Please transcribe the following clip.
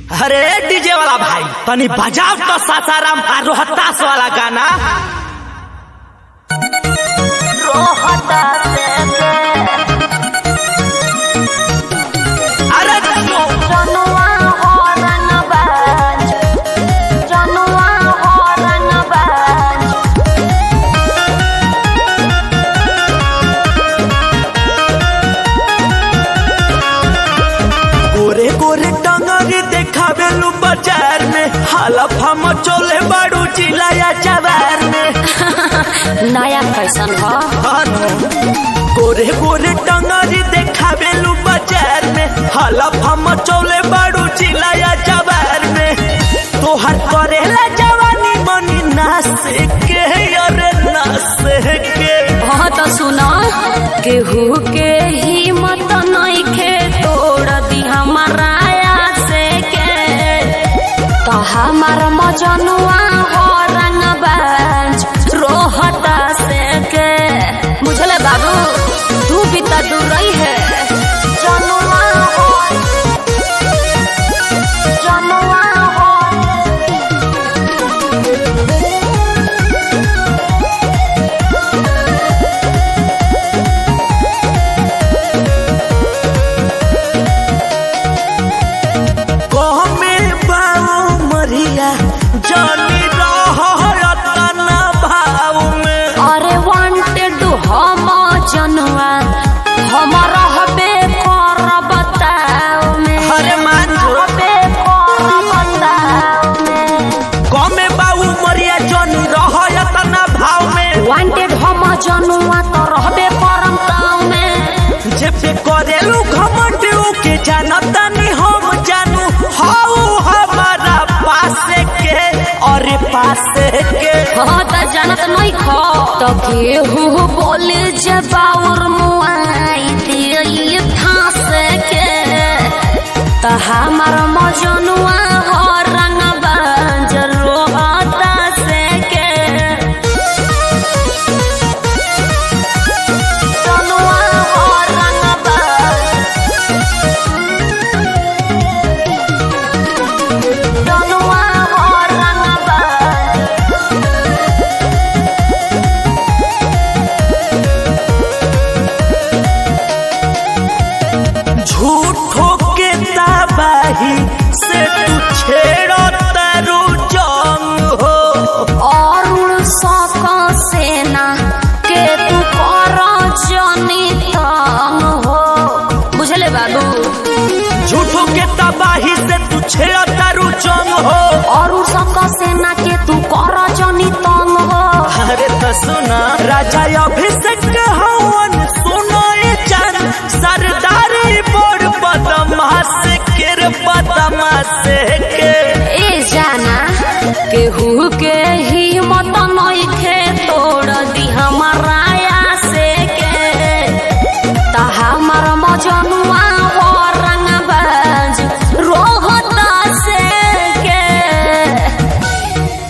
अरे डीजे वाला भाई तनी बजाओ तो सासाराम आ रोहतास वाला गाना अरे जो गोरे गोरे टंगरी देखावे लू बाजार में हालत हम चोले बाड़ू चिलाया जवार में नया फैशन ह हानो। गोरे गोरे टंगरी देखावे लू बाजार में हालत हम चोले बाड़ू चिलाया जवार में तोहर करेला जवानी मनी नास के अरे नास के हाँ तो सुना केहू के हिम्मत नइखे तोड़ दी हमारा से के तो हमार मजनुआ हो रंगबाज रोहता से के बुझले बाबू तू भी तो दूर रही है जनुआ हो जनुआ हो कहमे बाऊ मरिया जानी रहतना भाव में अरे वांटेड हम जनवा हम रहबे कर बताओ में अरे मान जो। रहबे कर बताओ में कहमे बाऊ मरिया जानी रहतना भाव में वांटेड हम जनवा तो रहबे करम ताव में जेबे करेलू घमंड के जानता नहीं हम जानू हाउ हमारा पासे के और पासे के हाँ तो जानत नहीं खो तो केहू बोले जबाउर मुआई दिए फांस के तो हमार मजनुआ हो रंग बंजर रोहता से के जनुआ हो रंग जनुआ हो रंग झूठो के तबाही से तू छेड़ो तारू जंग हो अरुण सक सेना के तू कर जनी तंग हो बुझले बाबू झूठो के तबाही से तू छेड़ो तारू जंग हो अरुण सक सेना के तू कर जनी तंग हो अरे तो सुना राजा अभिषेक हवन सुनो ये जान सरदारी बोर बदमाश के रे बदमाश